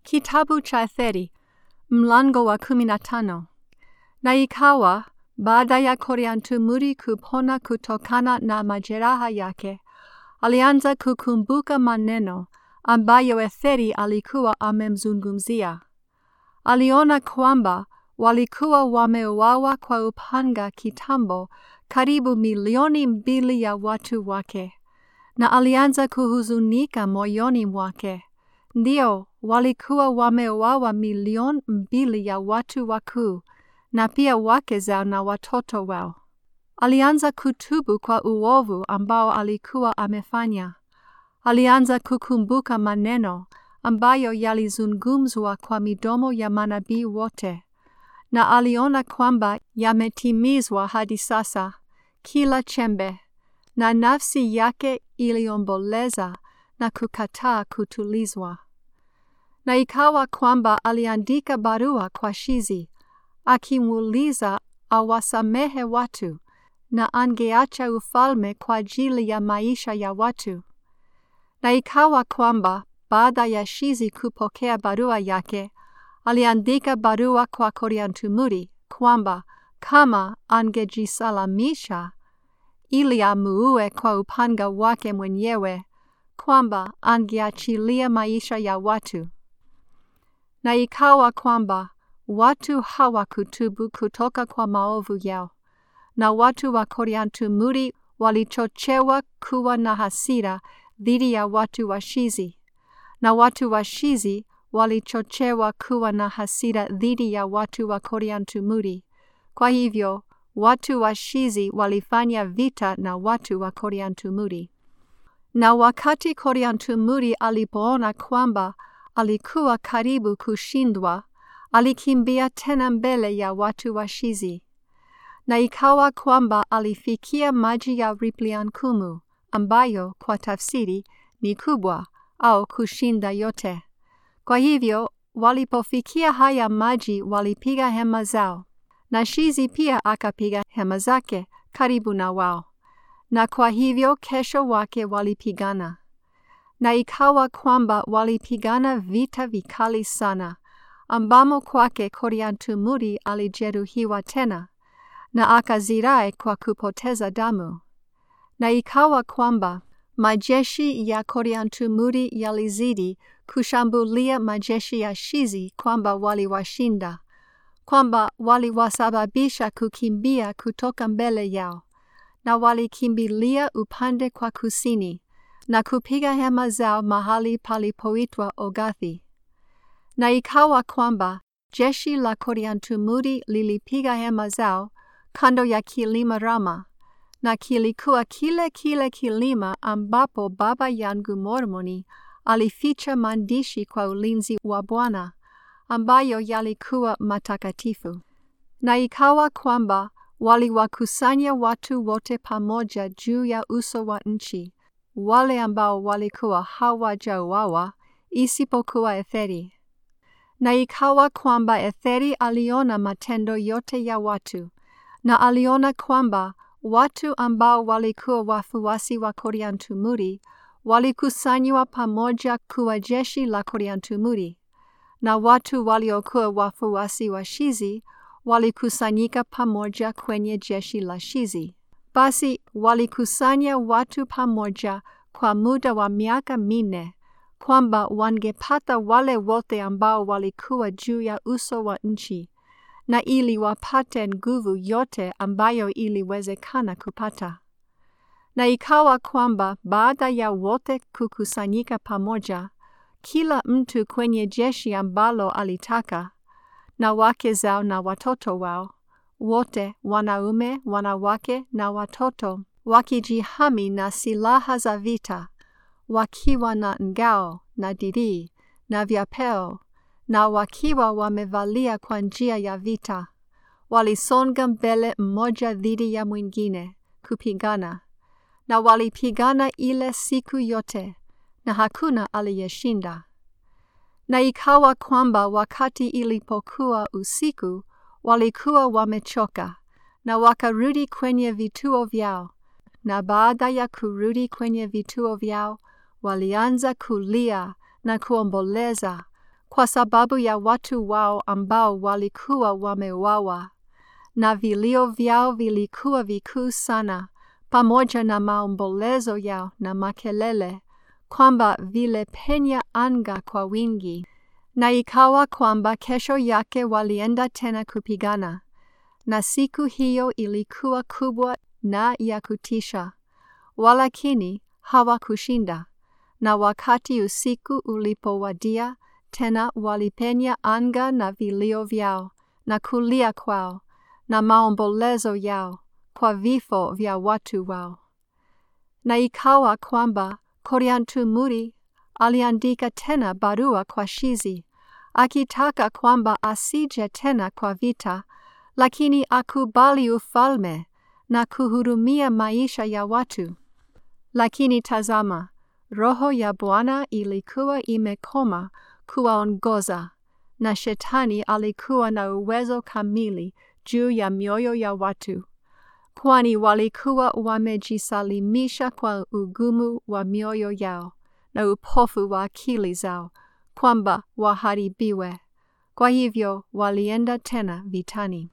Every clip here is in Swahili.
Kitabu cha Etheri, mlango wa kumi na tano. Na ikawa baada ya Koriantumuri kupona kutokana na majeraha yake, alianza kukumbuka maneno ambayo Etheri alikuwa amemzungumzia. Aliona kwamba walikuwa wameuawa kwa upanga kitambo karibu milioni mbili ya watu wake, na alianza kuhuzunika moyoni mwake. Ndio, walikuwa wameuawa milioni mbili ya watu wakuu, na pia wake zao na watoto wao. Alianza kutubu kwa uovu ambao alikuwa amefanya. Alianza kukumbuka maneno ambayo yalizungumzwa kwa midomo ya manabii wote, na aliona kwamba yametimizwa hadi sasa kila chembe, na nafsi yake iliomboleza na kukataa kutulizwa. Na ikawa kwamba aliandika barua kwa Shizi akimuuliza awasamehe watu na angeacha ufalme kwa ajili ya maisha ya watu. Na ikawa kwamba baada ya Shizi kupokea barua yake, aliandika barua kwa Koriantumuri kwamba kama angejisalamisha ili amuue kwa upanga wake mwenyewe, kwamba angeachilia maisha ya watu. Na ikawa kwamba watu hawakutubu kutoka kwa maovu yao, na watu wa Koriantumuri walichochewa kuwa na hasira dhidi ya watu wa Shizi, na watu wa Shizi walichochewa kuwa na hasira dhidi ya watu wa Koriantumuri. Kwa hivyo watu wa Shizi walifanya vita na watu wa Koriantumuri. Na wakati Koriantumuri alipoona kwamba alikuwa karibu kushindwa, alikimbia tena mbele ya watu wa Shizi. Na ikawa kwamba alifikia maji ya Ripliankumu, ambayo kwa tafsiri ni kubwa au kushinda yote. Kwa hivyo walipofikia haya maji walipiga hema zao, na Shizi pia akapiga hema zake karibu na wao, na kwa hivyo kesho wake walipigana. Na ikawa kwamba walipigana vita vikali sana, ambamo kwake Koriantumuri alijeruhiwa tena, na akazirai kwa kupoteza damu. Na ikawa kwamba majeshi ya Koriantumuri yalizidi kushambulia majeshi ya Shizi kwamba waliwashinda, kwamba waliwasababisha kukimbia kutoka mbele yao, na walikimbilia upande kwa kusini na kupiga hema zao mahali palipoitwa Ogathi. Na ikawa kwamba jeshi la Koriantumuri lilipiga hema zao kando ya kilima Rama, na kilikuwa kile kile kilima ambapo baba yangu Mormoni alificha maandishi kwa ulinzi wa Bwana ambayo yalikuwa matakatifu. Na ikawa kwamba waliwakusanya watu wote pamoja juu ya uso wa nchi, wale ambao walikuwa hawajauawa isipokuwa Etheri. Na ikawa kwamba Etheri aliona matendo yote ya watu, na aliona kwamba watu ambao walikuwa wafuasi wa Koriantumuri walikusanywa pamoja kuwa jeshi la Koriantumuri, na watu waliokuwa wafuasi wa Shizi walikusanyika pamoja kwenye jeshi la Shizi. Basi walikusanya watu pamoja kwa muda wa miaka minne, kwamba wangepata wale wote ambao walikuwa juu ya uso wa nchi, na ili wapate nguvu yote ambayo iliwezekana kupata. Na ikawa kwamba baada ya wote kukusanyika pamoja, kila mtu kwenye jeshi ambalo alitaka, na wake zao na watoto wao, wote wanaume, wanawake na watoto, wakijihami na silaha za vita, wakiwa na ngao na dirii na vyapeo, na wakiwa wamevalia kwa njia ya vita, walisonga mbele mmoja dhidi ya mwingine kupigana, na walipigana ile siku yote, na hakuna aliyeshinda. Na ikawa kwamba wakati ilipokuwa usiku, walikuwa wamechoka, na wakarudi kwenye vituo vyao, na baada ya kurudi kwenye vituo vyao, walianza kulia na kuomboleza kwa sababu ya watu wao ambao walikuwa wameuawa, na vilio vyao vilikuwa vikuu sana, pamoja na maombolezo yao na makelele, kwamba vilipenya anga kwa wingi. Na ikawa kwamba kesho yake walienda tena kupigana, na siku hiyo ilikuwa kubwa na ya kutisha, walakini hawakushinda. Na wakati usiku ulipowadia, tena walipenya anga na vilio vyao na kulia kwao na maombolezo yao kwa vifo vya watu wao. Na ikawa kwamba Koriantumuri aliandika tena barua kwa Shizi akitaka kwamba asije tena kwa vita, lakini akubali ufalme na kuhurumia maisha ya watu. Lakini tazama, Roho ya Bwana ilikuwa imekoma kuwaongoza, na Shetani alikuwa na uwezo kamili juu ya mioyo ya watu, kwani walikuwa wamejisalimisha kwa ugumu wa mioyo yao na upofu wa akili zao, kwamba waharibiwe. Kwa hivyo walienda tena vitani.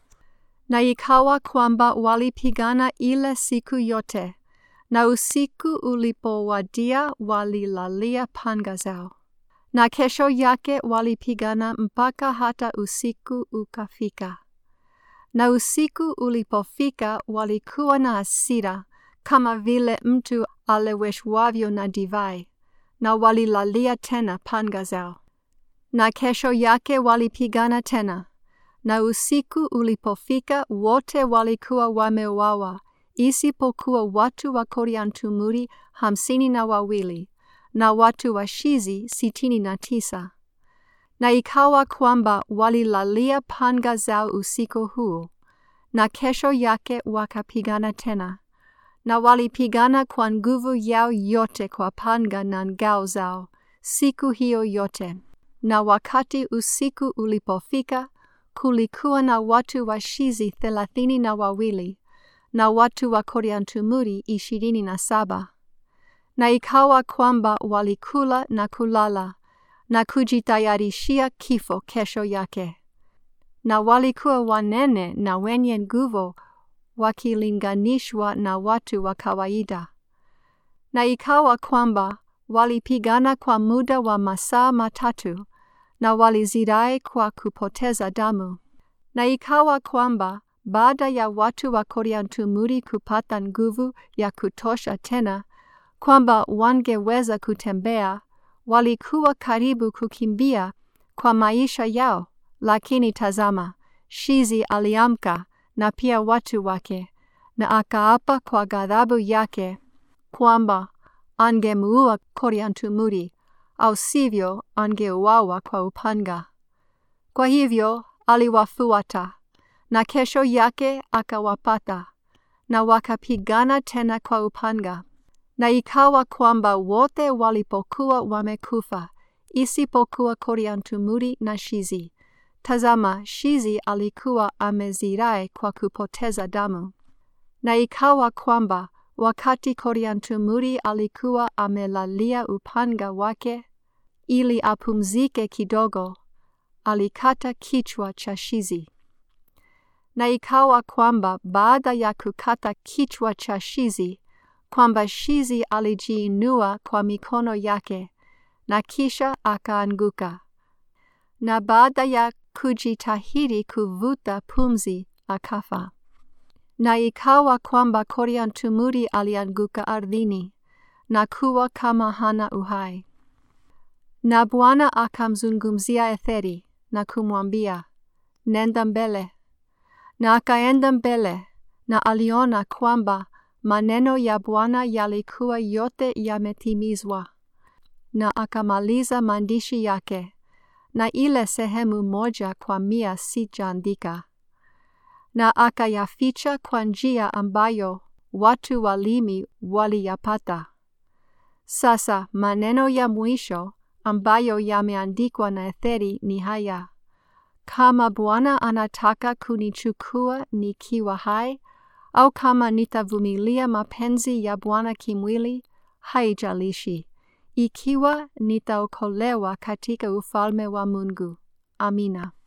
Na ikawa kwamba walipigana ile siku yote, na usiku ulipowadia walilalia panga zao. Na kesho yake walipigana mpaka hata usiku ukafika. Na usiku ulipofika walikuwa na hasira kama vile mtu aleweshwavyo na divai, na walilalia tena panga zao. Na kesho yake walipigana tena, na usiku ulipofika wote walikuwa wameuawa, isipokuwa watu wa Koriantumuri hamsini na wawili na watu wa Shizi sitini na tisa. Na ikawa kwamba walilalia panga zao usiku huo, na kesho yake wakapigana tena, na walipigana kwa nguvu yao yote kwa panga na ngao zao siku hiyo yote. Na wakati usiku ulipofika, kulikuwa na watu wa Shizi thelathini na wawili na watu wa Koriantumuri ishirini na saba. Na ikawa kwamba walikula na kulala na kujitayarishia kifo kesho yake. Na walikuwa wanene na wenye nguvu wakilinganishwa na watu wa kawaida. Na ikawa kwamba walipigana kwa muda wa masaa matatu na walizirai kwa kupoteza damu. Na ikawa kwamba baada ya watu wa Koriantumuri kupata nguvu ya kutosha tena kwamba wangeweza kutembea, walikuwa karibu kukimbia kwa maisha yao, lakini tazama, Shizi aliamka na pia watu wake, na akaapa kwa ghadhabu yake kwamba angemuua Koriantumuri, au sivyo angeuawa kwa upanga. Kwa hivyo aliwafuata, na kesho yake akawapata, na wakapigana tena kwa upanga. Na ikawa kwamba wote walipokuwa wamekufa, isipokuwa Koriantumuri na Shizi. Tazama, Shizi alikuwa amezirai kwa kupoteza damu. Na ikawa kwamba wakati Koriantumuri alikuwa amelalia upanga wake ili apumzike kidogo, alikata kichwa cha Shizi. Na ikawa kwamba baada ya kukata kichwa cha Shizi, kwamba Shizi alijiinua kwa mikono yake na kisha akaanguka, na baada ya kujitahidi kuvuta pumzi akafa. Na ikawa kwamba Koriantumuri alianguka ardhini na kuwa kama hana uhai. Na Bwana akamzungumzia Etheri na kumwambia, nenda mbele. Na akaenda mbele, na aliona kwamba maneno ya Bwana yalikuwa yote yametimizwa, na akamaliza maandishi yake, na ile sehemu moja kwa mia sijaandika, na akayaficha kwa njia ambayo watu walimi waliyapata. Sasa maneno ya mwisho ambayo yameandikwa na Etheri ni haya: kama Bwana anataka kunichukua nikiwa hai, au kama nitavumilia mapenzi ya Bwana kimwili, haijalishi, ikiwa nitaokolewa katika ufalme wa Mungu. Amina.